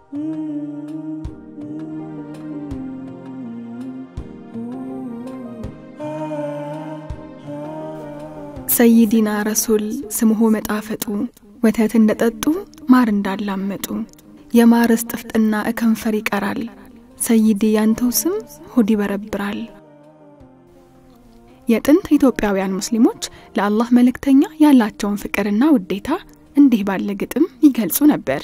ሰይዲና ረሱል ስምሆ መጣፈጡ ወተት እንደጠጡ ማር እንዳላመጡ የማርስ ጥፍጥና እከንፈር ይቀራል። ሰይዲ ያንተው ስም ሆድ ይበረብራል። የጥንት ኢትዮጵያውያን ሙስሊሞች ለአላህ መልእክተኛ ያላቸውን ፍቅርና ውዴታ እንዲህ ባለ ግጥም ይገልጹ ነበር።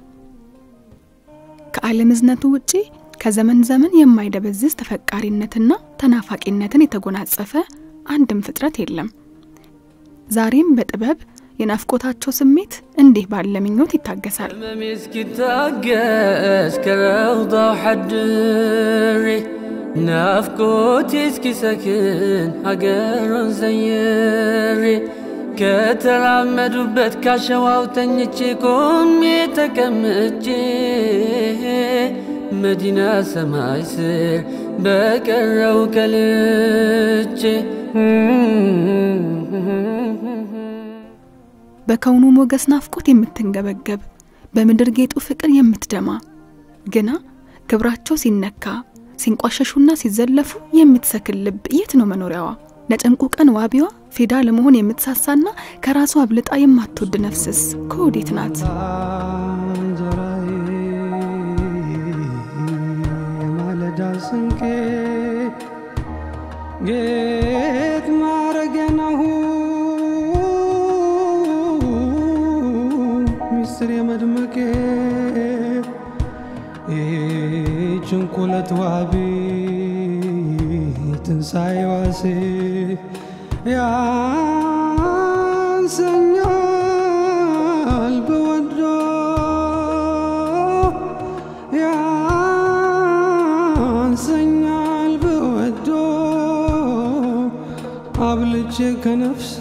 ከዓለም እዝነቱ ውጪ ከዘመን ዘመን የማይደበዝዝ ተፈቃሪነትና ተናፋቂነትን የተጎናጸፈ አንድም ፍጥረት የለም። ዛሬም በጥበብ የናፍቆታቸው ስሜት እንዲህ ባለ ምኞት ይታገሳል። هممي اسكتاقس كروضة حدري نافكوتي اسكي سكن هقرن زيري ከተራመዱበት ካሸዋው ተኝቼ ቆሜ ተቀምጬ መዲና ሰማይ ስር በቀረው ከልቼ በከውኑ ሞገስ ናፍቆት የምትንገበገብ በምድር ጌጡ ፍቅር የምትደማ ግና ክብራቸው ሲነካ ሲንቋሸሹና ሲዘለፉ የምትሰክን ልብ የት ነው መኖሪያዋ? ለጭንቁ ቀን ዋቢዋ ፊዳ ለመሆን የምትሳሳና ከራሷ አብልጣ የማትወድ ነፍስስ ከወዴት ናት? እንጀራዬ የማለዳ ስንቄ ጌጥ ማረገናሁ ሚስጥር የመድመቄ ጭንቁለት ዋቢ ትንሣኤ ዋሴ ያንሰኛል በወዶ ያንሰኛል በወዶ አብልጬ ከነፍሴ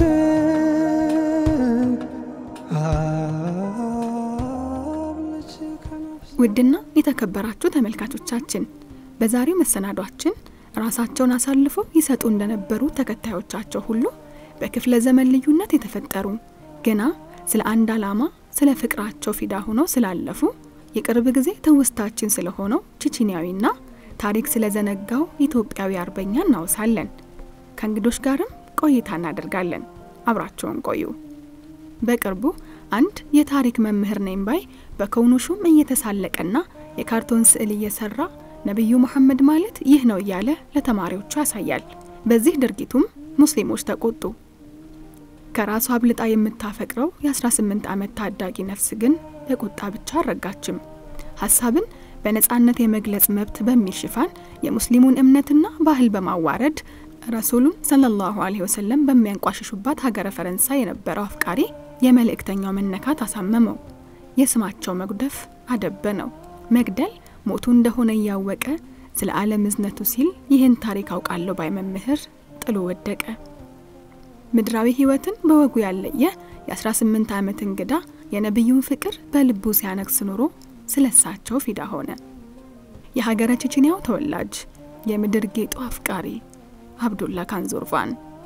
አብልጬ ከነፍሴ ውድና የተከበራችሁ ተመልካቾቻችን በዛሬው መሰናዷችን ራሳቸውን አሳልፈው ይሰጡ እንደነበሩ ተከታዮቻቸው ሁሉ በክፍለ ዘመን ልዩነት የተፈጠሩ ገና ስለ አንድ ዓላማ ስለ ፍቅራቸው ፊዳ ሆነው ስላለፉ የቅርብ ጊዜ ትውስታችን ስለሆነው ቺቺኒያዊና ታሪክ ስለዘነጋው ኢትዮጵያዊ አርበኛ እናወሳለን። ከእንግዶች ጋርም ቆይታ እናደርጋለን። አብራቸውን ቆዩ። በቅርቡ አንድ የታሪክ መምህር ነኝ ባይ በከውኑ ሹም እየተሳለቀና የካርቶን ስዕል እየሰራ ነቢዩ መሐመድ ማለት ይህ ነው እያለ ለተማሪዎቹ ያሳያል። በዚህ ድርጊቱም ሙስሊሞች ተቆጡ። ከራሷ አብልጣ የምታፈቅረው የ18 ዓመት ታዳጊ ነፍስ ግን በቁጣ ብቻ አልረጋችም። ሀሳብን በነጻነት የመግለጽ መብት በሚል ሽፋን የሙስሊሙን እምነትና ባህል በማዋረድ ረሱሉን ሰለላሁ ዐለይሂ ወሰለም በሚያንቋሽሹባት ሀገረ ፈረንሳይ የነበረው አፍቃሪ የመልእክተኛው መነካት አሳመመው። የስማቸው መጉደፍ አደበነው። መግደል ሞቱ እንደሆነ እያወቀ ስለ ዓለም እዝነቱ ሲል ይህን ታሪክ አውቃለሁ ባይ መምህር ጥሎ ወደቀ። ምድራዊ ሕይወትን በወጉ ያለየ የ18 ዓመት እንግዳ የነቢዩን ፍቅር በልቡ ሲያነግስ ኑሮ ስለ እሳቸው ፊዳ ሆነ። የሀገረ ቼችንያው ተወላጅ የምድር ጌጡ አፍቃሪ አብዱላ ካንዞርቫን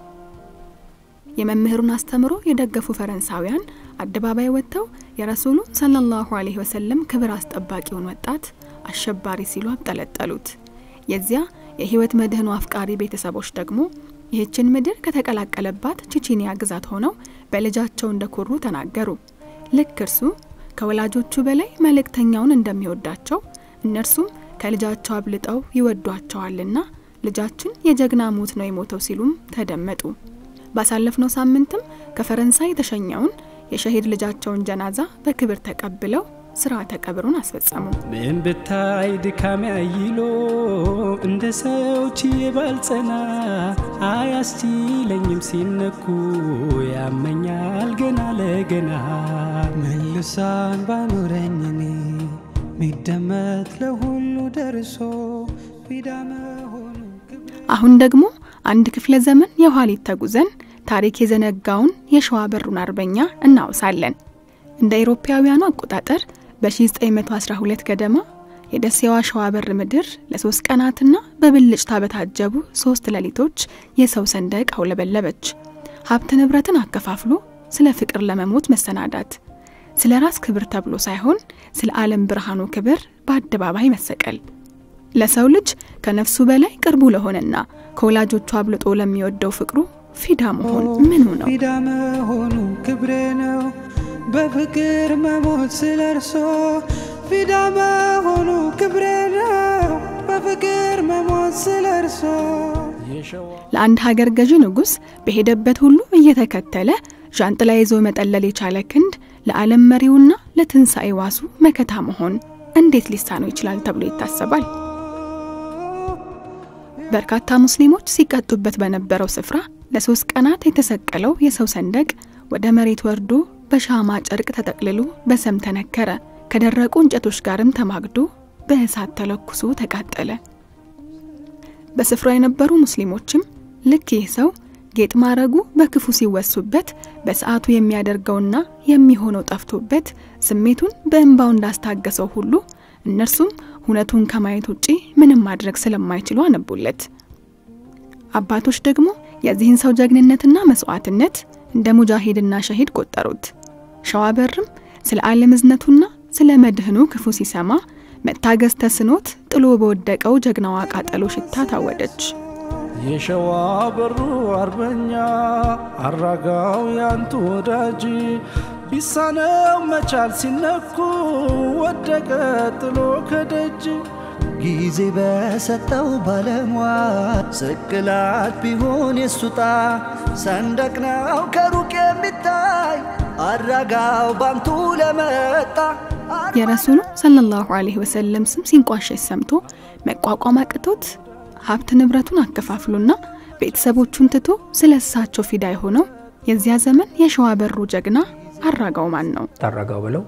የመምህሩን አስተምሮ የደገፉ ፈረንሳውያን አደባባይ ወጥተው የረሱሉ ሰለላሁ ዐለይሂ ወሰለም ክብር አስጠባቂውን ወጣት አሸባሪ ሲሉ አብጠለጠሉት። የዚያ የህይወት መድህኑ አፍቃሪ ቤተሰቦች ደግሞ ይህችን ምድር ከተቀላቀለባት ቺቺኒያ ግዛት ሆነው በልጃቸው እንደኮሩ ተናገሩ። ልክ እርሱ ከወላጆቹ በላይ መልእክተኛውን እንደሚወዳቸው እነርሱም ከልጃቸው አብልጠው ይወዷቸዋልና ልጃችን የጀግና ሞት ነው የሞተው ሲሉም ተደመጡ። ባሳለፍነው ሳምንትም ከፈረንሳይ የተሸኘውን የሸሂድ ልጃቸውን ጀናዛ በክብር ተቀብለው ስርዓተ ቀብሩን አስፈጸሙ። ምን ብታይ ድካሜ አይሎ እንደ ሰው ችዬ ባልጸና አያስችለኝም ሲነኩ ያመኛል ገና ለገና መልሳን ባኖረኝ እኔ ሚደመጥ ለሁሉ ደርሶ ፊዳ መሆኑ አሁን ደግሞ አንድ ክፍለ ዘመን የኋሊት ተጉዘን ታሪክ የዘነጋውን የሸዋ በሩን አርበኛ እናውሳለን። እንደ አውሮፓውያኑ አቆጣጠር በ1912 ገደማ የደሴዋ ሸዋ በር ምድር ለሶስት ቀናትና በብልጭታ በታጀቡ ሶስት ሌሊቶች የሰው ሰንደቅ አውለበለበች። ሀብት ንብረትን አከፋፍሎ ስለ ፍቅር ለመሞት መሰናዳት፣ ስለ ራስ ክብር ተብሎ ሳይሆን ስለ ዓለም ብርሃኑ ክብር በአደባባይ መሰቀል ለሰው ልጅ ከነፍሱ በላይ ቅርቡ ለሆነና ከወላጆቹ አብልጦ ለሚወደው ፍቅሩ ፊዳ መሆን ምኑ ነው? ፊዳ መሆኑ ክብሬ ነው በፍቅር መሞት ስለ እርሶ ፊዳ መሆኑ ክብሬ ነው በፍቅር መሞት ስለ እርሶ ለአንድ ሀገር ገዢ ንጉሥ በሄደበት ሁሉ እየተከተለ ዣንጥላ ይዞ መጠለል የቻለ ክንድ ለዓለም መሪውና ለትንሣኤ ዋሱ መከታ መሆን እንዴት ሊሳነው ይችላል ተብሎ ይታሰባል? በርካታ ሙስሊሞች ሲቀጡበት በነበረው ስፍራ ለሶስት ቀናት የተሰቀለው የሰው ሰንደቅ ወደ መሬት ወርዶ በሻማ ጨርቅ ተጠቅልሎ በሰም ተነከረ። ከደረቁ እንጨቶች ጋርም ተማግዶ በእሳት ተለኩሶ ተቃጠለ። በስፍራው የነበሩ ሙስሊሞችም ልክ ይህ ሰው ጌጥ ማረጉ በክፉ ሲወሱበት በሰዓቱ የሚያደርገውና የሚሆነው ጠፍቶበት ስሜቱን በእንባው እንዳስታገሰው ሁሉ እነርሱም እውነቱን ከማየት ውጪ ምንም ማድረግ ስለማይችሉ አነቡለት። አባቶች ደግሞ የዚህን ሰው ጀግንነትና መስዋዕትነት እንደ ሙጃሂድና ሸሂድ ቆጠሩት። ሸዋበርም ስለ ዓለም እዝነቱና ስለ መድህኑ ክፉ ሲሰማ መታገዝ ተስኖት ጥሎ በወደቀው ጀግናዋ ቃጠሎ ሽታ ታወደች። የሸዋ በሩ አርበኛ አራጋው ያንቱ ወዳጅ ቢሳነው መቻል ሲነኩ ወደቀ ጥሎ ከደጅ ጊዜ በሰጠው ባለሟል ስቅላት ቢሆን የሱጣ ሰንደቅ ነው ከሩቅ የሚታይ አራጋው ባንቱ ለመጣ የረሱሉ ሰለላሁ ዐለይሂ ወሰለም ስም ሲንቋሸሽ ሰምቶ መቋቋም አቅቶት ሀብት ንብረቱን አከፋፍሎና ቤተሰቦቹን ትቶ ስለ እሳቸው ፊዳ የሆነው የዚያ ዘመን የሸዋ በሩ ጀግና አራጋው ማን ነው? ታራጋው ብለው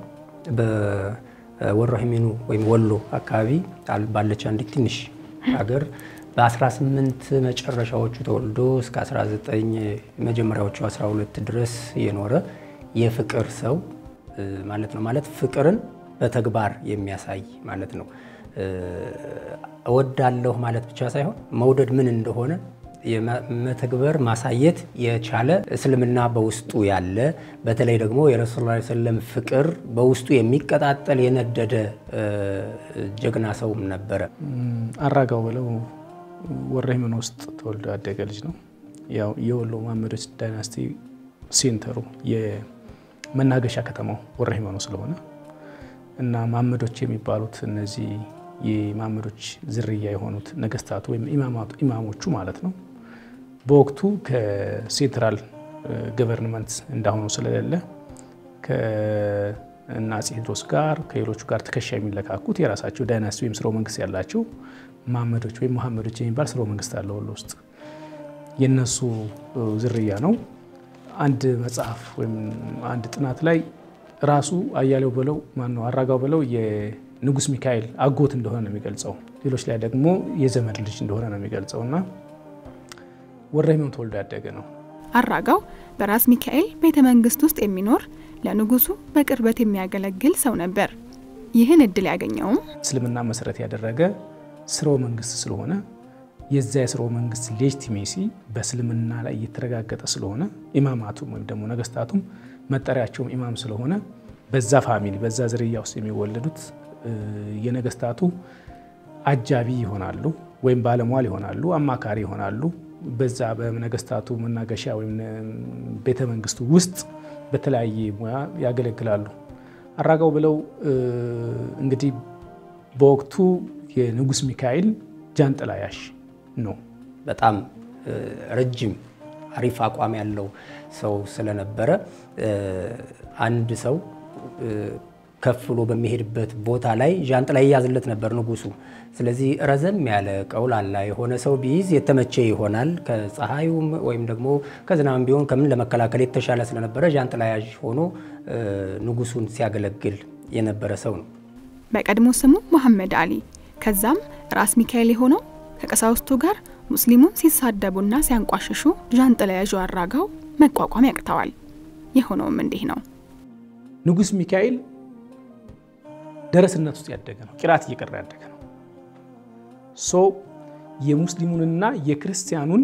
በወረሂሜኑ ወይም ወሎ አካባቢ ባለች አንዲት ትንሽ ሀገር በ18 መጨረሻዎቹ ተወልዶ እስከ 19 መጀመሪያዎቹ 12 ድረስ የኖረ የፍቅር ሰው ማለት ነው። ማለት ፍቅርን በተግባር የሚያሳይ ማለት ነው። እወዳለሁ ማለት ብቻ ሳይሆን መውደድ ምን እንደሆነ መተግበር ማሳየት የቻለ እስልምና በውስጡ ያለ በተለይ ደግሞ የረሱል ላ ሰለም ፍቅር በውስጡ የሚቀጣጠል የነደደ ጀግና ሰውም ነበረ። አራጋው ብለው ወረሂመን ውስጥ ተወልዶ ያደገ ልጅ ነው። ያው የወሎ መሐመዶች ዳይናስቲ ሴንተሩ የመናገሻ ከተማው ወረሂመኑ ስለሆነ እና መሐመዶች የሚባሉት እነዚህ የመሐመዶች ዝርያ የሆኑት ነገስታቱ ወይም ኢማሞቹ ማለት ነው። በወቅቱ ከሴንትራል ገቨርንመንት እንዳሁኑ ስለሌለ ከእነ አፄ ቴዎድሮስ ጋር ከሌሎቹ ጋር ትከሻ የሚለካኩት የራሳቸው ዳይናስቲ ወይም ስርወ መንግስት ያላቸው መሐመዶች ወይም መሐመዶች የሚባል ስርወ መንግስት አለ ወሎ ውስጥ የነሱ ዝርያ ነው። አንድ መጽሐፍ ወይም አንድ ጥናት ላይ ራሱ አያሌው በለው ማነው አራጋው በለው የንጉስ ሚካኤል አጎት እንደሆነ ነው የሚገልጸው። ሌሎች ላይ ደግሞ የዘመድ ልጅ እንደሆነ ነው የሚገልጸው እና ወረሂመን ተወልዶ ያደገ ነው። አራጋው በራስ ሚካኤል ቤተ መንግስት ውስጥ የሚኖር ለንጉሱ በቅርበት የሚያገለግል ሰው ነበር። ይህን እድል ያገኘውም እስልምና መሰረት ያደረገ ስርወ መንግስት ስለሆነ የዛ የስርወ መንግስት ሌጂቲሜሲ በእስልምና ላይ እየተረጋገጠ ስለሆነ ኢማማቱም ወይም ደግሞ ነገስታቱም መጠሪያቸውም ኢማም ስለሆነ በዛ ፋሚሊ በዛ ዝርያ ውስጥ የሚወለዱት የነገስታቱ አጃቢ ይሆናሉ፣ ወይም ባለሟል ይሆናሉ፣ አማካሪ ይሆናሉ። በዛ በነገስታቱ መናገሻ ወይም ቤተ መንግስቱ ውስጥ በተለያየ ሙያ ያገለግላሉ። አራጋው ብለው እንግዲህ በወቅቱ የንጉስ ሚካኤል ጃንጥላ ያሽ ነው። በጣም ረጅም አሪፍ አቋም ያለው ሰው ስለነበረ አንድ ሰው ከፍ ብሎ በሚሄድበት ቦታ ላይ ዣንጥላ ይያዝለት ነበር ንጉሱ። ስለዚህ ረዘም ያለ ቀውላላ የሆነ ሰው ቢይዝ የተመቸ ይሆናል። ከፀሐዩም ወይም ደግሞ ከዝናብም ቢሆን ከምን ለመከላከል የተሻለ ስለነበረ ዣንጥላ ያዥ ሆኖ ንጉሱን ሲያገለግል የነበረ ሰው ነው። በቀድሞ ስሙ መሐመድ አሊ ከዛም ራስ ሚካኤል የሆነው ከቀሳውስቱ ጋር ሙስሊሙን ሲሳደቡና ሲያንቋሽሹ ዣንጥላ ያዡ አራጋው መቋቋም ያቅተዋል። የሆነውም እንዲህ ነው። ንጉስ ሚካኤል ደረስነት ውስጥ ያደገ ነው። ቂራት እየቀራ ያደገ ነው። ሶ የሙስሊሙንና የክርስቲያኑን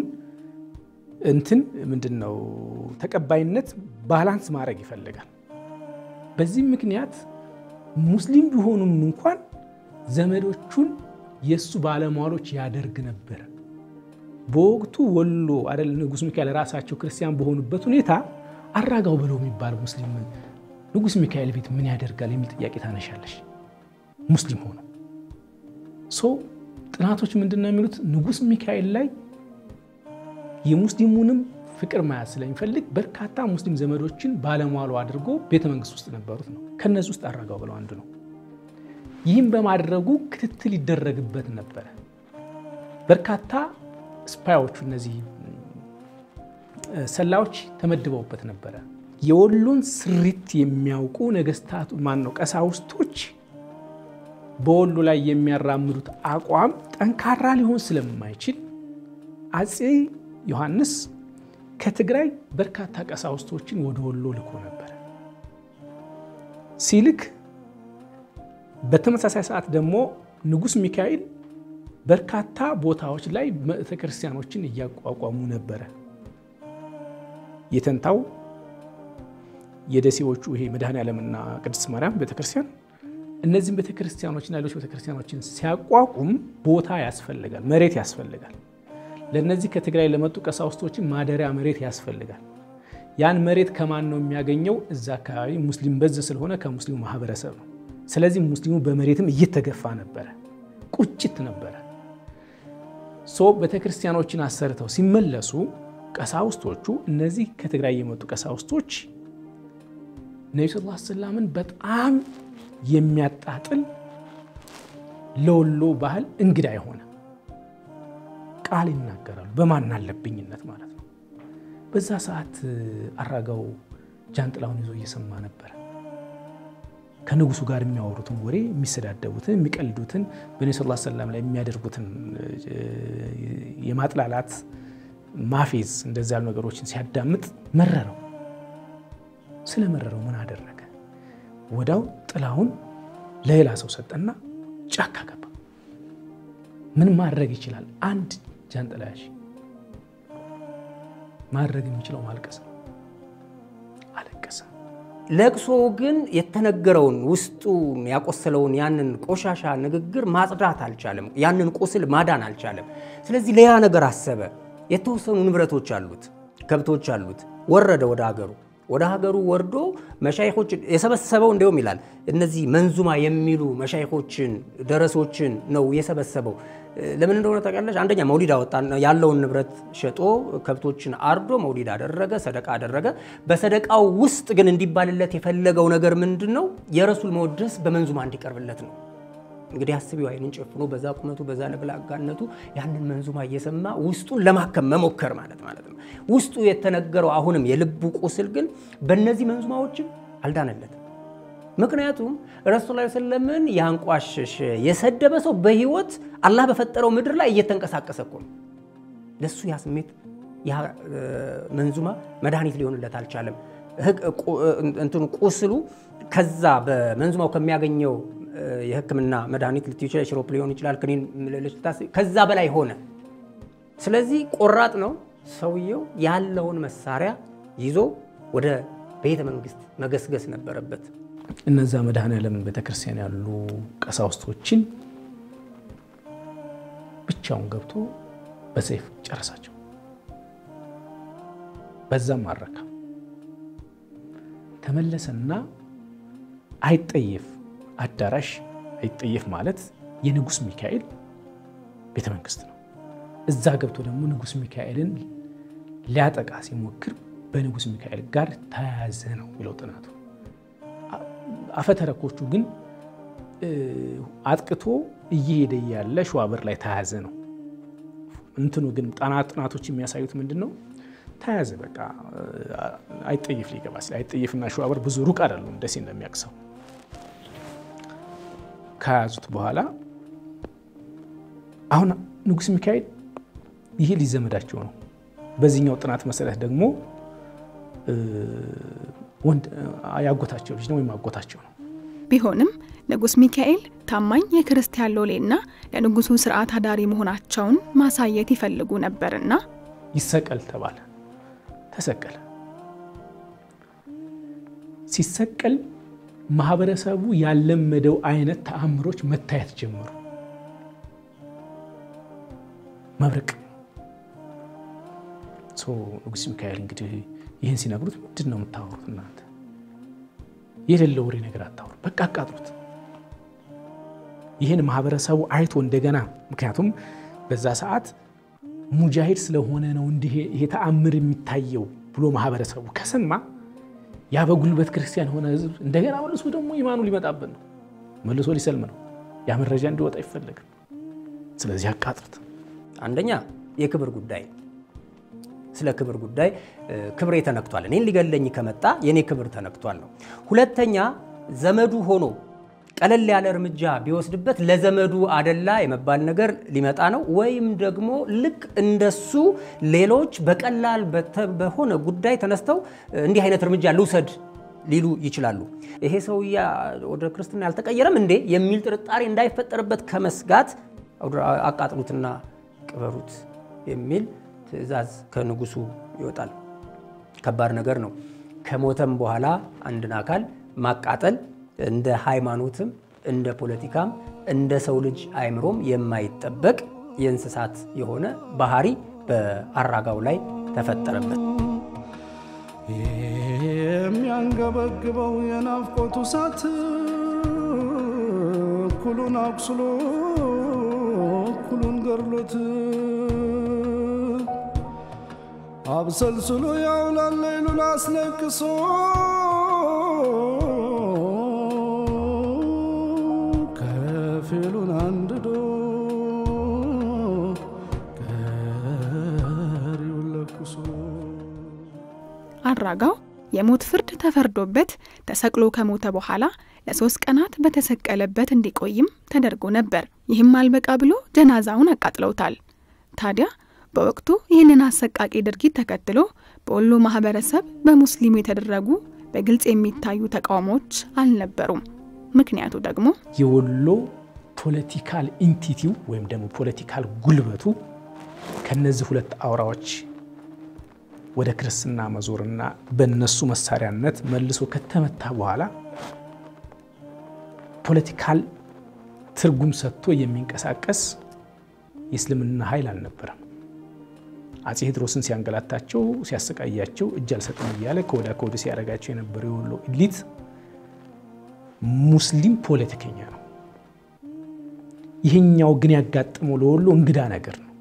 እንትን ምንድን ነው ተቀባይነት ባላንስ ማድረግ ይፈልጋል። በዚህ ምክንያት ሙስሊም ቢሆኑም እንኳን ዘመዶቹን የእሱ ባለሟሎች ያደርግ ነበረ። በወቅቱ ወሎ አይደል ንጉሥ ሚካኤል ራሳቸው ክርስቲያን በሆኑበት ሁኔታ አራጋው ብለው የሚባል ሙስሊም ንጉሥ ሚካኤል ቤት ምን ያደርጋል የሚል ጥያቄ ታነሻለሽ። ሙስሊም ሆኖ ሶ ጥናቶች ምንድን ነው የሚሉት ንጉሥ ሚካኤል ላይ የሙስሊሙንም ፍቅር መያዝ ስለሚፈልግ በርካታ ሙስሊም ዘመዶችን ባለሟሉ አድርጎ ቤተ መንግስት ውስጥ ነበሩት ነው። ከነዚህ ውስጥ አራጋው ብለው አንዱ ነው። ይህም በማድረጉ ክትትል ይደረግበት ነበረ። በርካታ ስፓዮቹ እነዚህ ሰላዮች ተመድበውበት ነበረ። የወሎን ስሪት የሚያውቁ ነገስታቱ ማን ነው ቀሳውስቶች በወሎ ላይ የሚያራምዱት አቋም ጠንካራ ሊሆን ስለማይችል አፄ ዮሐንስ ከትግራይ በርካታ ቀሳውስቶችን ወደ ወሎ ልኮ ነበረ። ሲልክ በተመሳሳይ ሰዓት ደግሞ ንጉሥ ሚካኤል በርካታ ቦታዎች ላይ ቤተክርስቲያኖችን እያቋቋሙ ነበረ። የተንታው የደሴዎቹ ይሄ መድኃኔ ዓለምና ቅድስት ማርያም ቤተክርስቲያን እነዚህም ቤተክርስቲያኖችና ሌሎች ቤተክርስቲያኖችን ሲያቋቁም ቦታ ያስፈልጋል፣ መሬት ያስፈልጋል። ለእነዚህ ከትግራይ ለመጡ ቀሳውስቶችን ማደሪያ መሬት ያስፈልጋል። ያን መሬት ከማን ነው የሚያገኘው? እዛ አካባቢ ሙስሊም በዝ ስለሆነ ከሙስሊሙ ማህበረሰብ ነው። ስለዚህ ሙስሊሙ በመሬትም እየተገፋ ነበረ፣ ቁጭት ነበረ። ሶ ቤተክርስቲያኖችን አሰርተው ሲመለሱ ቀሳውስቶቹ እነዚህ ከትግራይ የመጡ ቀሳውስቶች ነቢ ስ ላ ሰላምን በጣም የሚያጣጥል ለወሎ ባህል እንግዳ የሆነ ቃል ይናገራሉ፣ በማን አለብኝነት ማለት ነው። በዛ ሰዓት አራጋው ጃንጥላውን ይዞ እየሰማ ነበረ። ከንጉሱ ጋር የሚያወሩትን ወሬ፣ የሚሰዳደቡትን፣ የሚቀልዱትን በነቢ ስ ሰላም ላይ የሚያደርጉትን የማጥላላት ማፌዝ፣ እንደዚ ያሉ ነገሮችን ሲያዳምጥ መረረው። ስለመረረው ምን አደረገ? ወዳው ጥላውን ለሌላ ሰው ሰጠና ጫካ ገባ። ምን ማድረግ ይችላል? አንድ ጃንጥላ ያዥ ማድረግ የሚችለው ማልቀስ ነው። አለቀሰ። ለቅሶ ግን የተነገረውን ውስጡን ያቆሰለውን ያንን ቆሻሻ ንግግር ማጽዳት አልቻለም። ያንን ቁስል ማዳን አልቻለም። ስለዚህ ሌላ ነገር አሰበ። የተወሰኑ ንብረቶች አሉት፣ ከብቶች አሉት። ወረደ ወደ ሀገሩ ወደ ሀገሩ ወርዶ መሻይኮች የሰበሰበው እንዲሁም ይላል እነዚህ መንዙማ የሚሉ መሻይኮችን ደረሶችን ነው የሰበሰበው። ለምን እንደሆነ ታውቂያለሽ? አንደኛ መውሊድ አወጣ። ያለውን ንብረት ሸጦ ከብቶችን አርዶ መውሊድ አደረገ፣ ሰደቃ አደረገ። በሰደቃው ውስጥ ግን እንዲባልለት የፈለገው ነገር ምንድን ነው? የረሱል መወደስ በመንዙማ እንዲቀርብለት ነው። እንግዲህ አስቢው፣ አይንን ጨፍኖ በዛ ቁመቱ በዛ ለብላጋነቱ ያንን መንዙማ እየሰማ ውስጡን ለማከም መሞከር ማለት ማለት ነው። ውስጡ የተነገረው አሁንም የልቡ ቁስል ግን በእነዚህ መንዙማዎችም አልዳነለትም። ምክንያቱም ረሱል ላ ስለምን ያንቋሸሸ የሰደበ ሰው በህይወት አላህ በፈጠረው ምድር ላይ እየተንቀሳቀሰ እኮ ነው። ለሱ ያ ስሜት ያ መንዙማ መድኃኒት ሊሆንለት አልቻለም። እንትኑ ቁስሉ ከዛ በመንዙማው ከሚያገኘው የሕክምና መድኃኒት ልትዩ ይችላል፣ ሽሮፕ ሊሆን ይችላል፣ ክኒን ከዛ በላይ ሆነ። ስለዚህ ቆራጥ ነው ሰውየው። ያለውን መሳሪያ ይዞ ወደ ቤተ መንግስት መገስገስ ነበረበት። እነዛ መድኃኔዓለም ቤተክርስቲያን ያሉ ቀሳውስቶችን ብቻውን ገብቶ በሰይፍ ጨረሳቸው። በዛም ማረካ ተመለሰና አይጠየፍ አዳራሽ አይጠየፍ ማለት የንጉሥ ሚካኤል ቤተ መንግስት ነው። እዛ ገብቶ ደግሞ ንጉሥ ሚካኤልን ሊያጠቃ ሲሞክር በንጉሥ ሚካኤል ጋር ተያያዘ ነው የሚለው ጥናቱ። አፈተረኮቹ ግን አጥቅቶ እየሄደ ያለ ሸዋበር ላይ ተያያዘ ነው። እንትኑ ግን ጥናቶች የሚያሳዩት ምንድን ነው? ተያያዘ በቃ አይጠየፍ ሊገባ ሲል አይጠየፍና ሸዋበር ብዙ ሩቅ አይደሉም፣ ደሴ እንደሚያቅሰው ከያዙት በኋላ አሁን ንጉሥ ሚካኤል ይሄ ሊዘመዳቸው ነው። በዚህኛው ጥናት መሰረት ደግሞ ያጎታቸው ልጅ ነው ወይም አጎታቸው ነው። ቢሆንም ንጉሥ ሚካኤል ታማኝ የክርስቲያን ሎሌና ለንጉሱ ስርዓት አዳሪ መሆናቸውን ማሳየት ይፈልጉ ነበርና ይሰቀል ተባለ። ተሰቀለ። ሲሰቀል ማህበረሰቡ ያለመደው አይነት ተአምሮች መታየት ጀመሩ። መብረቅ ንጉሥ ሚካኤል እንግዲህ ይህን ሲነግሩት ምንድን ነው የምታወሩት እናንተ? የሌለ ወሬ ነገር አታወሩ፣ በቃ አቃጥሉት። ይህን ማህበረሰቡ አይቶ እንደገና ምክንያቱም በዛ ሰዓት ሙጃሂድ ስለሆነ ነው እንዲህ ይሄ ተአምር የሚታየው ብሎ ማህበረሰቡ ከሰማ ያ በጉልበት ክርስቲያን የሆነ ህዝብ እንደገና መልሶ ደግሞ ኢማኑ ሊመጣብን ነው፣ መልሶ ሊሰልም ነው። ያ መረጃ እንዲወጣ አይፈለግም። ስለዚህ አቃጥሉት። አንደኛ የክብር ጉዳይ ስለ ክብር ጉዳይ ክብሬ ተነክቷል፣ እኔን ሊገለኝ ከመጣ የኔ ክብር ተነክቷል ነው። ሁለተኛ ዘመዱ ሆኖ ቀለል ያለ እርምጃ ቢወስድበት ለዘመዱ አደላ የመባል ነገር ሊመጣ ነው። ወይም ደግሞ ልክ እንደሱ ሌሎች በቀላል በሆነ ጉዳይ ተነስተው እንዲህ አይነት እርምጃ ልውሰድ ሊሉ ይችላሉ። ይሄ ሰውዬ ወደ ክርስትና ያልተቀየረም እንዴ የሚል ጥርጣሬ እንዳይፈጠርበት ከመስጋት አቃጥሉትና ቅበሩት የሚል ትዕዛዝ ከንጉሱ ይወጣል። ከባድ ነገር ነው። ከሞተም በኋላ አንድን አካል ማቃጠል እንደ ሃይማኖትም እንደ ፖለቲካም እንደ ሰው ልጅ አእምሮም የማይጠበቅ የእንስሳት የሆነ ባህሪ በአራጋው ላይ ተፈጠረበት። የሚያንገበግበው የናፍቆቱ እሳት እኩሉን አቁስሎ እኩሉን ገድሎት አብሰልስሎ ያውላል ሌሉን አስለቅሶ ከፊሉን አንድዶ ቀሪውን ለኩሶ አራጋው የሞት ፍርድ ተፈርዶበት ተሰቅሎ ከሞተ በኋላ ለሶስት ቀናት በተሰቀለበት እንዲቆይም ተደርጎ ነበር። ይህም አልበቃ ብሎ ጀናዛውን አቃጥለውታል። ታዲያ በወቅቱ ይህንን አሰቃቂ ድርጊት ተከትሎ በወሎ ማህበረሰብ በሙስሊሙ የተደረጉ በግልጽ የሚታዩ ተቃውሞዎች አልነበሩም። ምክንያቱ ደግሞ የወሎ ፖለቲካል ኢንቲቲው ወይም ደግሞ ፖለቲካል ጉልበቱ ከነዚህ ሁለት አውራዎች ወደ ክርስትና መዞርና በነሱ መሳሪያነት መልሶ ከተመታ በኋላ ፖለቲካል ትርጉም ሰጥቶ የሚንቀሳቀስ የእስልምና ኃይል አልነበረም። አጼ ቴዎድሮስን ሲያንገላታቸው ሲያሰቃያቸው እጅ አልሰጥም እያለ ከወዳ ከወደ ሲያደርጋቸው የነበረው የወሎ ኢሊት ሙስሊም ፖለቲከኛ ነው። ይህኛው ግን ያጋጠመው ለወሎ እንግዳ ነገር ነው።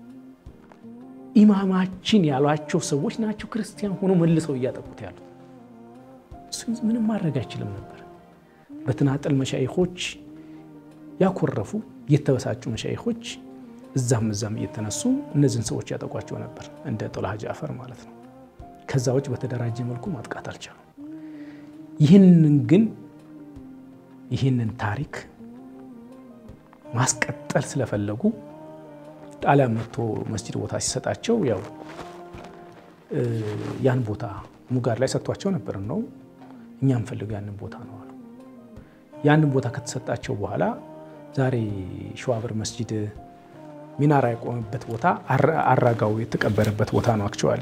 ኢማማችን ያሏቸው ሰዎች ናቸው ክርስቲያን ሆኖ መልሰው እያጠቁት ያሉት። እሱ ምንም ማድረግ አይችልም ነበር። በተናጠል መሻይኾች ያኮረፉ የተበሳጩ መሻይኾች እዛም እዛም እየተነሱ እነዚህን ሰዎች ያጠቋቸው ነበር፣ እንደ ጦላሃ ጃፈር ማለት ነው። ከዛ ውጭ በተደራጀ መልኩ ማጥቃት አልቻሉም። ይህንን ግን ይህንን ታሪክ ማስቀጠል ስለፈለጉ ጣሊያን መጥቶ መስጂድ ቦታ ሲሰጣቸው ያው ያን ቦታ ሙጋር ላይ ሰጥቷቸው ነበር ነው እኛ እንፈልገው ያንን ቦታ ነው አሉ። ያንን ቦታ ከተሰጣቸው በኋላ ዛሬ ሸዋበር መስጂድ ሚናራ የቆመበት ቦታ አራጋው የተቀበረበት ቦታ ነው። አክቹዋሊ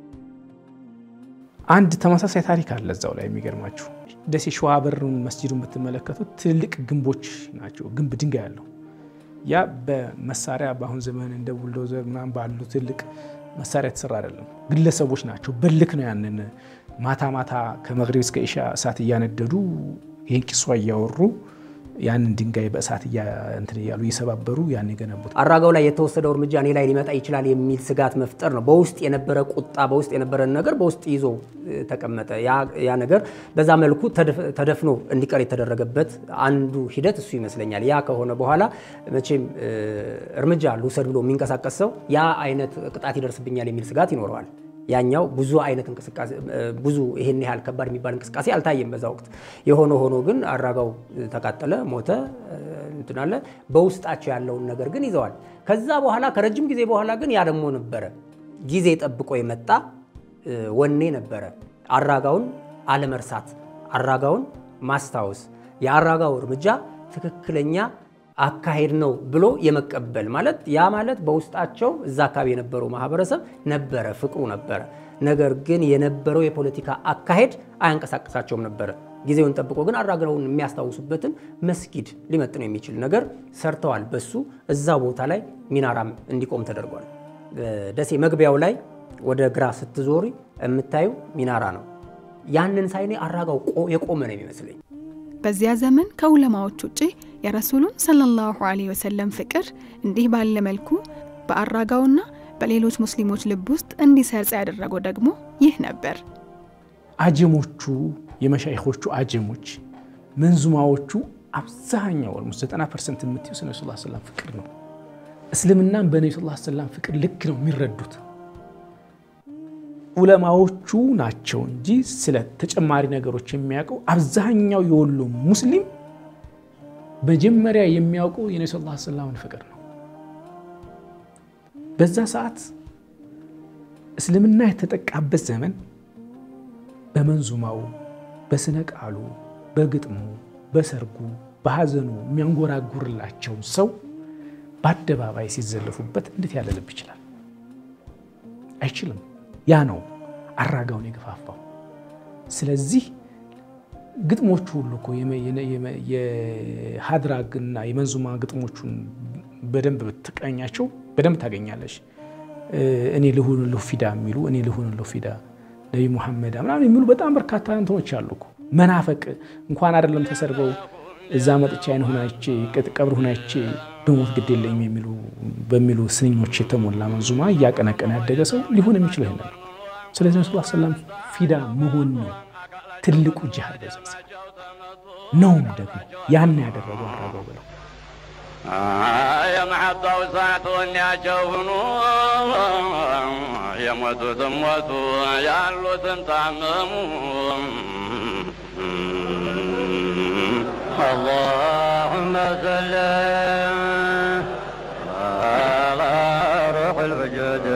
አንድ ተመሳሳይ ታሪክ አለ እዛው ላይ የሚገርማችሁ ደሴ ሸዋበርን መስጂዱን ብትመለከቱት ትልልቅ ግንቦች ናቸው። ግንብ ድንጋይ ያለው ያ በመሳሪያ በአሁን ዘመን እንደ ቡልዶዘር ምናምን ባሉ ትልቅ መሳሪያ የተሰራ አይደለም። ግለሰቦች ናቸው። በልክ ነው ያንን ማታ ማታ ከመግሪብ እስከ ኢሻ እሳት እያነደዱ ይህን ቂሷ እያወሩ ያንን ድንጋይ በእሳት እንትን እያሉ እየሰባበሩ ያን የገነቡት። አራጋው ላይ የተወሰደው እርምጃ እኔ ላይ ሊመጣ ይችላል የሚል ስጋት መፍጠር ነው። በውስጥ የነበረ ቁጣ፣ በውስጥ የነበረን ነገር በውስጥ ይዞ ተቀመጠ። ያ ነገር በዛ መልኩ ተደፍኖ እንዲቀር የተደረገበት አንዱ ሂደት እሱ ይመስለኛል። ያ ከሆነ በኋላ መቼም እርምጃ ልውሰድ ብሎ የሚንቀሳቀስ ሰው ያ አይነት ቅጣት ይደርስብኛል የሚል ስጋት ይኖረዋል። ያኛው ብዙ አይነት እንቅስቃሴ ብዙ ይሄን ያህል ከባድ የሚባል እንቅስቃሴ አልታየም በዛ ወቅት። የሆነ ሆኖ ግን አራጋው ተቃጠለ፣ ሞተ፣ እንትን አለ። በውስጣቸው ያለውን ነገር ግን ይዘዋል። ከዛ በኋላ ከረጅም ጊዜ በኋላ ግን ያ ደግሞ ነበረ ጊዜ ጠብቆ የመጣ ወኔ ነበረ። አራጋውን አለመርሳት፣ አራጋውን ማስታወስ፣ የአራጋው እርምጃ ትክክለኛ አካሄድ ነው ብሎ የመቀበል ማለት ያ ማለት በውስጣቸው እዛ አካባቢ የነበረው ማህበረሰብ ነበረ፣ ፍቅሩ ነበረ። ነገር ግን የነበረው የፖለቲካ አካሄድ አያንቀሳቀሳቸውም ነበረ። ጊዜውን ጠብቆ ግን አራጋውን የሚያስታውሱበትን መስጊድ ሊመጥነው የሚችል ነገር ሰርተዋል። በሱ እዛ ቦታ ላይ ሚናራም እንዲቆም ተደርጓል። ደሴ መግቢያው ላይ ወደ ግራ ስትዞሪ የምታዩ ሚናራ ነው። ያንን ሳይኔ አራጋው የቆመ ነው የሚመስለኝ። በዚያ ዘመን ከዑለማዎች ውጪ የረሱሉን ሰለላሁ ዐለይሂ ወሰለም ፍቅር እንዲህ ባለ መልኩ በአራጋውና በሌሎች ሙስሊሞች ልብ ውስጥ እንዲሰርጽ ያደረገው ደግሞ ይህ ነበር። አጀሞቹ የመሻይኾቹ አጀሞች መንዙማዎቹ አብዛኛው ኦልሞስት 90 ፐርሰንት የምትዩ ስለ ነቢ ስ ሰላም ፍቅር ነው። እስልምናን በነቢ ስ ሰላም ፍቅር ልክ ነው የሚረዱት። ዑለማዎቹ ናቸው እንጂ ስለ ተጨማሪ ነገሮች የሚያውቀው አብዛኛው የወሎ ሙስሊም መጀመሪያ የሚያውቀው የነቢ ስ ሰላምን ፍቅር ነው። በዛ ሰዓት እስልምና የተጠቃበት ዘመን በመንዙማው፣ በስነ ቃሉ፣ በግጥሙ፣ በሰርጉ፣ በሐዘኑ የሚያንጎራጉርላቸው ሰው በአደባባይ ሲዘለፉበት እንዴት ያለ ልብ ይችላል? አይችልም። ያ ነው አራጋውን የገፋፋው። ስለዚህ ግጥሞቹ ሁሉ እኮ የሀድራግና የመንዙማ ግጥሞቹን በደንብ ብትቀኛቸው በደንብ ታገኛለች። እኔ ልሁንልሁ ፊዳ የሚሉ እኔ ልሁንልሁ ፊዳ ነቢ ሙሐመድ ምናምን የሚሉ በጣም በርካታ እንትኖች አሉ እኮ። መናፈቅ እንኳን አይደለም ተሰርበው እዛ መጥቻ አይን ሁናቼ ቀብር ሁናቼ በሞት ግድ የለኝም የሚሉ በሚሉ ስንኞች የተሞላ መንዙማ እያቀነቀነ ያደገ ሰው ሊሆን የሚችለው ይሄን ነው። ስለዚህ ነቢ ስ ሰላም ፊዳ መሆን ነው ትልቁ ጅሃድ በዛ ነውም ደግሞ ያን ያደረገው አራጋው ብለው የመሐባው ሰዓቱን ያቸውኑ የሞቱትም ሞቱ ያሉትም ታመሙ። اللهم صل على روح الوجود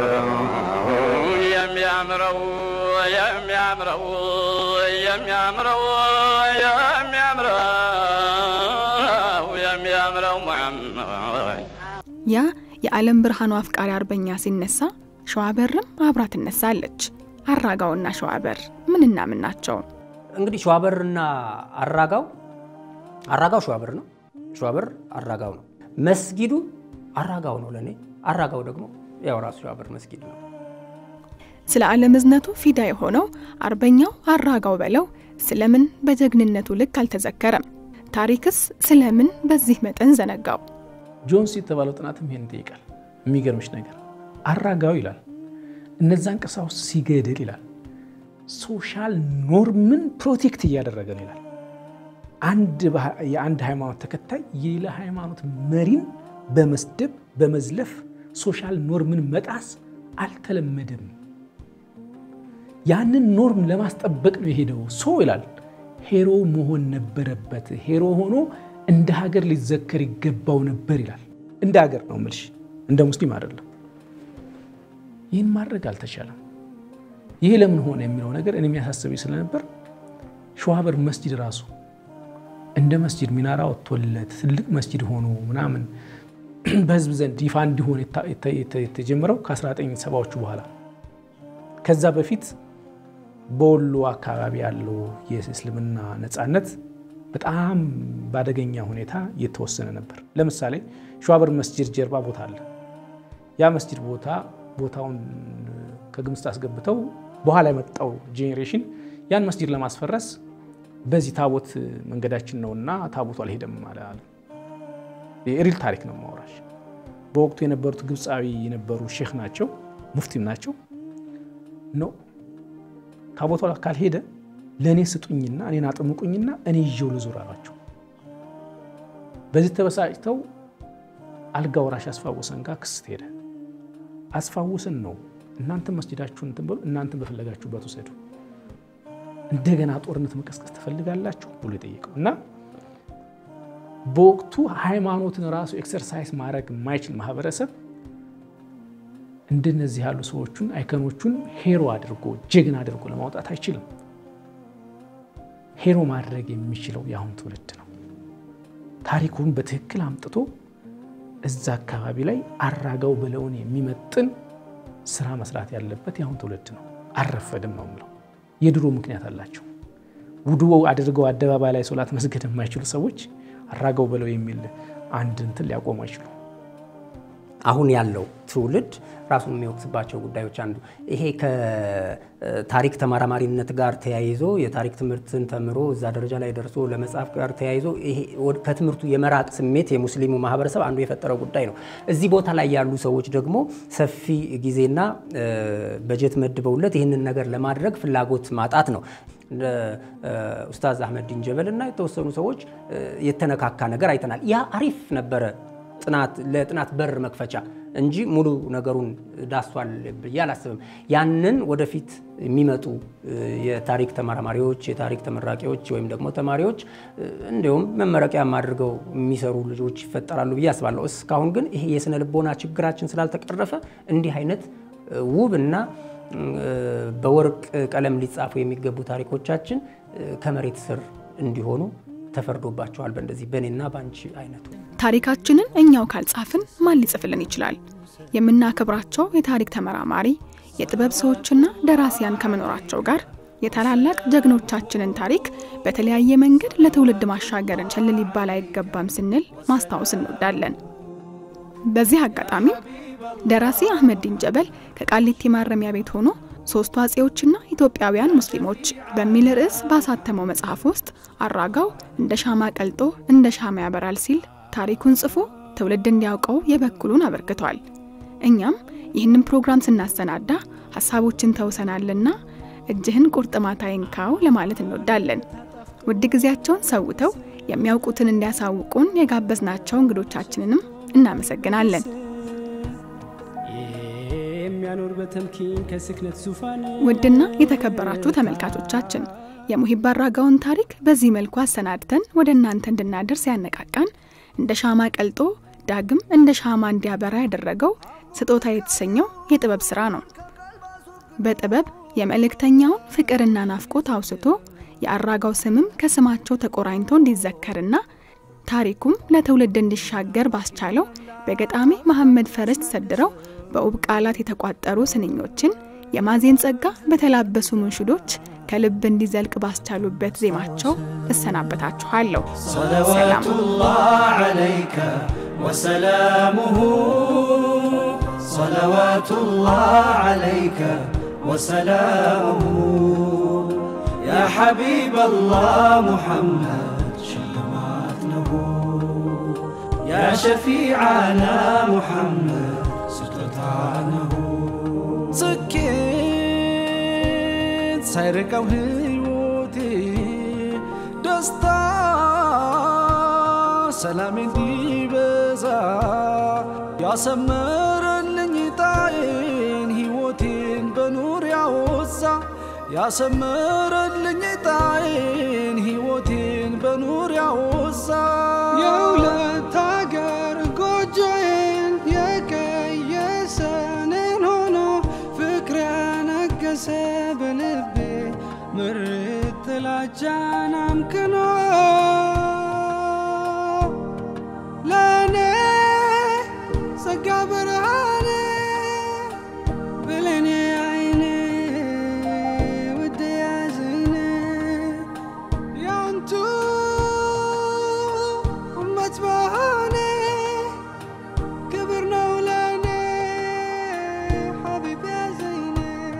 የሚያምረው የሚያምረው የሚያምረው የሚያምረው የሚያምረው ሙሐመድ ያ የዓለም ብርሃኑ አፍቃሪ አርበኛ ሲነሳ ሸዋበርም አብራ ትነሳለች። አራጋውና ሸዋበር ምንና ምን ናቸው? እንግዲህ ሸዋበርና አራጋው አራጋው ሸዋበር ነው፣ ሸዋበር አራጋው ነው። መስጊዱ አራጋው ነው ለእኔ፣ አራጋው ደግሞ ያው ራሱ ሸዋበር መስጊድ ነው። ስለ ዓለም እዝነቱ ፊዳ የሆነው አርበኛው አራጋው በለው ስለምን በጀግንነቱ ልክ አልተዘከረም? ታሪክስ ስለምን በዚህ መጠን ዘነጋው? ጆንስ የተባለው ጥናትም ይሄን ይጠይቃል። የሚገርምሽ ነገር አራጋው ይላል እነዛን ቀሳውስት ሲገድል ይላል ሶሻል ኖርምን ፕሮቴክት እያደረገ ነው ይላል። አንድ የአንድ ሃይማኖት ተከታይ የሌላ ሃይማኖት መሪን በመስደብ በመዝለፍ ሶሻል ኖርምን መጣስ አልተለመደም። ያንን ኖርም ለማስጠበቅ ነው የሄደው ሰው ይላል። ሄሮ መሆን ነበረበት። ሄሮ ሆኖ እንደ ሀገር ሊዘከር ይገባው ነበር ይላል። እንደ ሀገር ነው የምልሽ፣ እንደ ሙስሊም አይደለም። ይህን ማድረግ አልተቻለም። ይህ ለምን ሆነ የሚለው ነገር እኔ የሚያሳስበኝ ስለነበር ሸዋበር መስጂድ ራሱ እንደ መስጂድ ሚናራ ወጥቶለት ትልቅ መስጂድ ሆኖ ምናምን በህዝብ ዘንድ ይፋ እንዲሆን የተጀመረው ከ1970ዎቹ በኋላ ከዛ በፊት በወሎ አካባቢ ያለው የእስልምና ነፃነት በጣም በአደገኛ ሁኔታ እየተወሰነ ነበር። ለምሳሌ ሸዋበር መስጂድ ጀርባ ቦታ አለ። ያ መስጂድ ቦታ ቦታውን ከግምት አስገብተው በኋላ የመጣው ጄኔሬሽን ያን መስጂድ ለማስፈረስ በዚህ ታቦት መንገዳችን ነውና ታቦቱ አልሄደም አለ። የሪል ታሪክ ነው ማውራሽ። በወቅቱ የነበሩት ግብፃዊ የነበሩ ሼክ ናቸው፣ ሙፍቲም ናቸው። ኖ ታቦቱ ካልሄደ ለእኔ ስጡኝና እኔን አጥምቁኝና እኔ ይዤው ልዙር አሏቸው። በዚህ ተበሳጭተው አልጋ ወራሽ አስፋወሰን ጋር ክስ ሄደ። አስፋወሰን ነው እናንተን መስጂዳችሁን እንትን በሉ እናንተን በፈለጋችሁበት ውሰዱ፣ እንደገና ጦርነት መቀስቀስ ትፈልጋላችሁ ብሎ የጠየቀው እና በወቅቱ ሃይማኖትን ራሱ ኤክሰርሳይዝ ማድረግ የማይችል ማህበረሰብ እንደነዚህ ያሉ ሰዎቹን አይከኖቹን ሄሮ አድርጎ ጀግና አድርጎ ለማውጣት አይችልም። ሄሮ ማድረግ የሚችለው የአሁን ትውልድ ነው። ታሪኩን በትክክል አምጥቶ እዛ አካባቢ ላይ አራጋው ብለውን የሚመጥን ስራ መስራት ያለበት የአሁን ትውልድ ነው። አልረፈድም ነው የምለው። የድሮ ምክንያት አላቸው። ውዱ አድርገው አደባባይ ላይ ሶላት መስገድ የማይችሉ ሰዎች አራገው ብለው የሚል አንድ እንትን ሊያቆሙ አይችሉ። አሁን ያለው ትውልድ ራሱን የሚወቅስባቸው ጉዳዮች አንዱ ይሄ ከታሪክ ተመራማሪነት ጋር ተያይዞ የታሪክ ትምህርትን ተምሮ እዛ ደረጃ ላይ ደርሶ ለመጻፍ ጋር ተያይዞ ይሄ ከትምህርቱ የመራቅ ስሜት የሙስሊሙ ማህበረሰብ አንዱ የፈጠረው ጉዳይ ነው። እዚህ ቦታ ላይ ያሉ ሰዎች ደግሞ ሰፊ ጊዜና በጀት መድበውለት ይህንን ነገር ለማድረግ ፍላጎት ማጣት ነው። እንደ ኡስታዝ አህመድ ዲን ጀበል እና የተወሰኑ ሰዎች የተነካካ ነገር አይተናል። ያ አሪፍ ነበረ ለጥናት በር መክፈቻ እንጂ ሙሉ ነገሩን ዳሷል ብዬ አላስብም። ያንን ወደፊት የሚመጡ የታሪክ ተመራማሪዎች፣ የታሪክ ተመራቂዎች ወይም ደግሞ ተማሪዎች እንዲሁም መመረቂያም አድርገው የሚሰሩ ልጆች ይፈጠራሉ ብዬ አስባለሁ። እስካሁን ግን ይሄ የስነ ልቦና ችግራችን ስላልተቀረፈ እንዲህ አይነት ውብ እና በወርቅ ቀለም ሊጻፉ የሚገቡ ታሪኮቻችን ከመሬት ስር እንዲሆኑ ተፈርዶባቸዋል። በእንደዚህ በእኔና በአንቺ አይነቱ ታሪካችንን እኛው ካልጻፍን ማን ሊጽፍልን ይችላል? የምናከብራቸው የታሪክ ተመራማሪ የጥበብ ሰዎችና ደራሲያን ከመኖራቸው ጋር የታላላቅ ጀግኖቻችንን ታሪክ በተለያየ መንገድ ለትውልድ ማሻገርን ቸል ሊባል አይገባም ስንል ማስታወስ እንወዳለን። በዚህ አጋጣሚ ደራሲ አህመድ ዲን ጀበል ከቃሊቲ ማረሚያ ቤት ሆኖ ሶስቱ አጼዎችና ኢትዮጵያውያን ሙስሊሞች በሚል ርዕስ ባሳተመው መጽሐፍ ውስጥ አራጋው እንደ ሻማ ቀልጦ እንደ ሻማ ያበራል ሲል ታሪኩን ጽፎ ትውልድ እንዲያውቀው የበኩሉን አበርክቷል። እኛም ይህንን ፕሮግራም ስናሰናዳ ሀሳቦችን ተውሰናልና እጅህን ቁርጥማት አይንካው ለማለት እንወዳለን። ውድ ጊዜያቸውን ሰውተው የሚያውቁትን እንዲያሳውቁን የጋበዝናቸው እንግዶቻችንንም እናመሰግናለን። የሚያኖር በተምኪን ከስክነት ዙፋን ውድና የተከበራችሁ ተመልካቾቻችን የሙሂብ አራጋውን ታሪክ በዚህ መልኩ አሰናድተን ወደ እናንተ እንድናደርስ ያነቃቃን እንደ ሻማ ቀልጦ ዳግም እንደ ሻማ እንዲያበራ ያደረገው ስጦታ የተሰኘው የጥበብ ስራ ነው። በጥበብ የመልእክተኛውን ፍቅርና ናፍቆት አውስቶ የአራጋው ስምም ከስማቸው ተቆራኝቶ እንዲዘከርና ታሪኩም ለትውልድ እንዲሻገር ባስቻለው በገጣሚ መሐመድ ፈረስ ተሰድረው በውብ ቃላት የተቋጠሩ ስንኞችን የማዜን ጸጋ በተላበሱ ሙንሽዶች ከልብ እንዲዘልቅ ባስቻሉበት ዜማቸው እሰናበታችኋለሁ። ሰላም الله عليك وسلامه صلوات الله عليك وسلامه يا حبيب الله محمد شلمات له يا شفيعنا محمد ستتعنه ስኬት ሳይርቀው ህይወቴ ደስታ ሰላም እንዲበዛ ያሰመረልኝ ጣዬን ህይወቴን በኑር ያወሳ ያሰመረልኝ ጣዬን ህይወቴን በኑር ያወሳ የሁለት ሀገር ጎጆዬን የቀየሰንን ሆኖ ፍቅር ያነገሰ በልቤ ምርት ጥላቻን አምክኖ ለእኔ ጸጋ ብርሃኔ ብለኔ አይኔ ውድ ያዝኔ ያንቱ እመት በሆኔ ክብር ነው ለእኔ ሐቢብ ያዘይኔ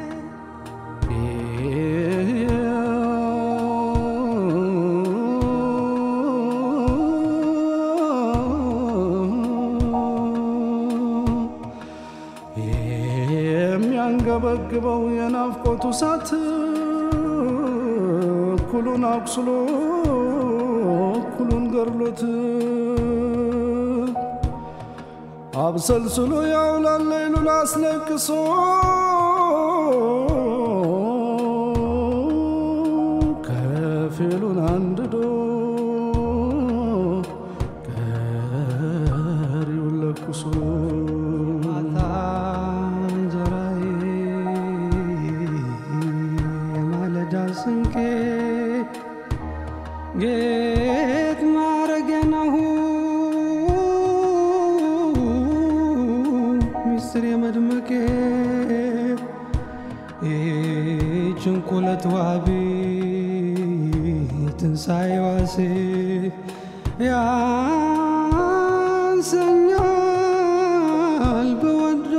የሚያንገበግበው የናፍቆቱ እሳት እኩሉን አቁስሎ እኩሉን ገድሎት አብሰልስሎ ያውላል ሌሉን አስለቅሶ ከፊሉን አንድዶ ቀሪውን ለኩሶ ማታ እንጀራዬ የማለዳ ስንቄ ጌጥ ማረጌ ነው ሚስጥር የመድመቄ ጭንቁለት ዋቢ የትንሣኤ ዋሴ ያንሰኛል በወዶ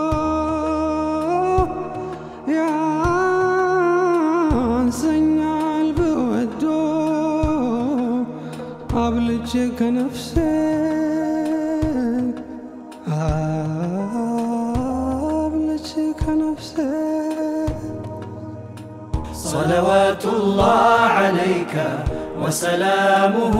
ያንሰኛል በወዶ አብልጬ ከነፍሴ አብልጬ ከነፍሴ صلوات الله عليك وسلامه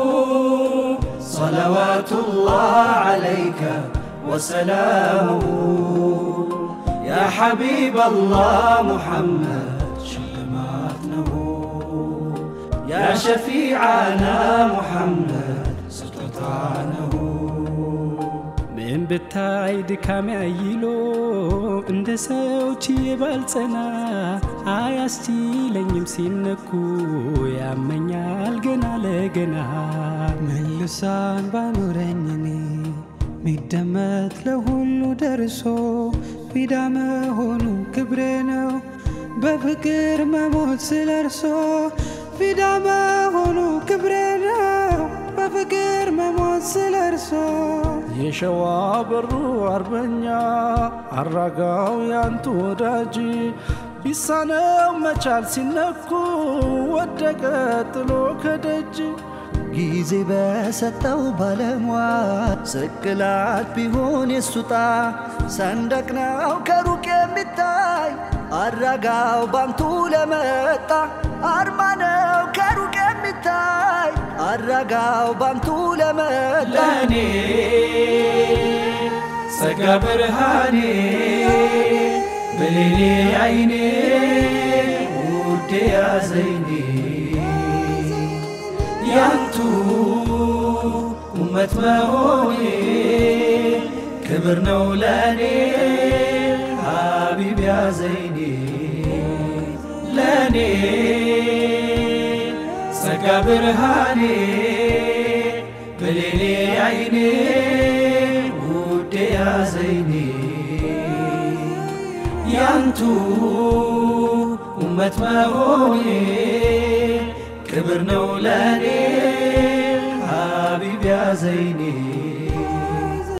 صلوات الله عليك وسلامه يا حبيب الله محمد شلماتنا يا شفيعنا محمد سلطانه ምን ብታይ ድካሜ አይሎ እንደ ሰው ችዬ ባልጸና አያስችለኝም ሲነኩ ያመኛል ገና ለገና መልሳን ባኖረኝ እኔ ሚደመጥ ለሁሉ ደርሶ ፊዳ መሆኑ ክብሬ ነው በፍቅር መሞት ስለ እርሶ ፊዳ መሆኑ ክብሬ ነው በፍቅር መሞት ስለ እርሶ የሸዋ በሩ አርበኛ አራጋው ያንቱ ወዳጅ ቢሳነው መቻል ሲነኩ ወደቀ ጥሎ ከደጅ ጊዜ በሰጠው ባለሟል ስቅላት ቢሆን የሱጣ ሰንደቅ ነው ከሩቅ የሚታይ አራጋው ባንቱ ለመጣ አርማ ነው ከሩቅ የሚታይ አራጋው ባንቱ ለመጣ ለእኔ ጸጋ ብርሃኔ ብሌኔ አይኔ ውዴ ያዘይኔ ያንቱ ኡመት መሆኔ ክብር ነው ለእኔ ሀቢብ ያዘይኔ ለእኔ ጸጋ ብርሃኔ ብሌኔ አይኔ ውዴ ያዘይኔ ያንቱ ኡመት መሆኔ ክብር ነው ለእኔ ሀቢብ ያዘይኔ